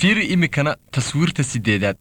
fiiri iminkana taswiirta siddeedaad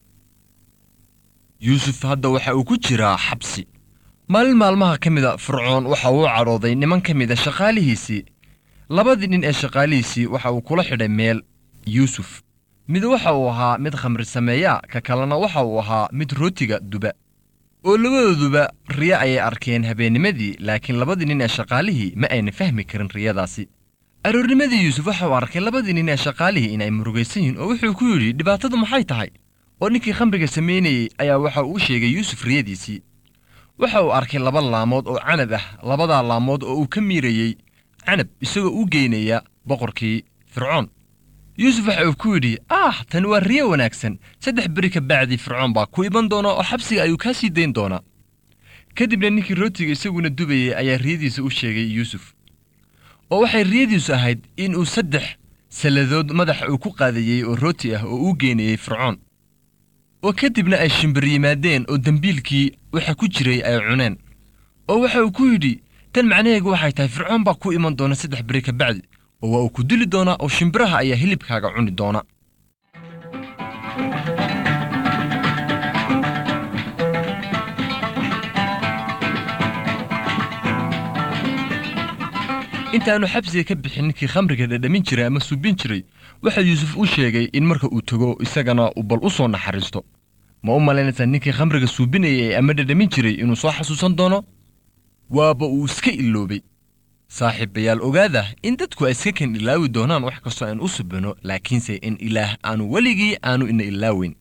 yuusuf hadda waxa uu ku jiraa xabsi maalin maalmaha ka mida fircoon waxa uu cadhooday niman ka mida shaqaalihiisii labadii nin ee shaqaalihiisii waxa uu kula xidhay meel yuusuf mid waxa uu ahaa mid khamri sameeya ka kalena waxa uu ahaa mid rootiga duba oo labadooduba riyo ayay arkeen habeennimadii laakiin labadii nin ee shaqaalihii ma ayna fahmi karin riyadaasi aroornimadii yuusuf waxa uu arkay labadii nin ee shaqaalihii in ay murugaysan yihiin oo wuxuu ku yidhi dhibaatadu maxay tahay oo ninkii khamriga samaynayey ayaa waxa uu u sheegay yuusuf riyadiisii waxa uu arkay laba laamood oo canab ah labadaa laamood oo uu ka miirayey canab isagoo u geynaya boqorkii fircoon yuusuf waxa uu ku yidhi ah tani waa riyo wanaagsan saddex beri ka bacdii fircoon baa ku iman doona oo xabsiga ayuu kaa sii dayn doonaa kadibna ninkii rootiga isaguna dubayey ayaa riyadiisa u sheegay yuusuf oo waxay riyadiisu ahayd in uu saddex salladood madaxa uu ku qaadayey oo rooti ah oo uu geynayey fircoon oo kadibna ay shimbir yimaadeen oo dembiilkii waxa ku jiray ay cuneen oo waxa uu ku yidhi tan macnaheegu waxay tahay fircoon baa ku iman doona saddex beri ka bacdi oo waa uu ku dili doonaa oo shimbiraha ayaa hilibkaaga cuni doona intaannu xabsiga ka bixin ninkii khamriga dhadhamin jiray ama suubin jiray waxaa yuusuf u sheegay in marka uu tego isagana uu bal u soo naxariisto ma u malaynaysaa ninkii khamriga suubinayay ama dhadhamin jiray inuu soo xasuusan doono waaba uu iska iloobay saaxiibayaal ogaada in dadku ay iska kan ilaawi doonaan wax kastoo aan u subino laakiinse in ilaah aanu weligii aanu ina ilaaweyn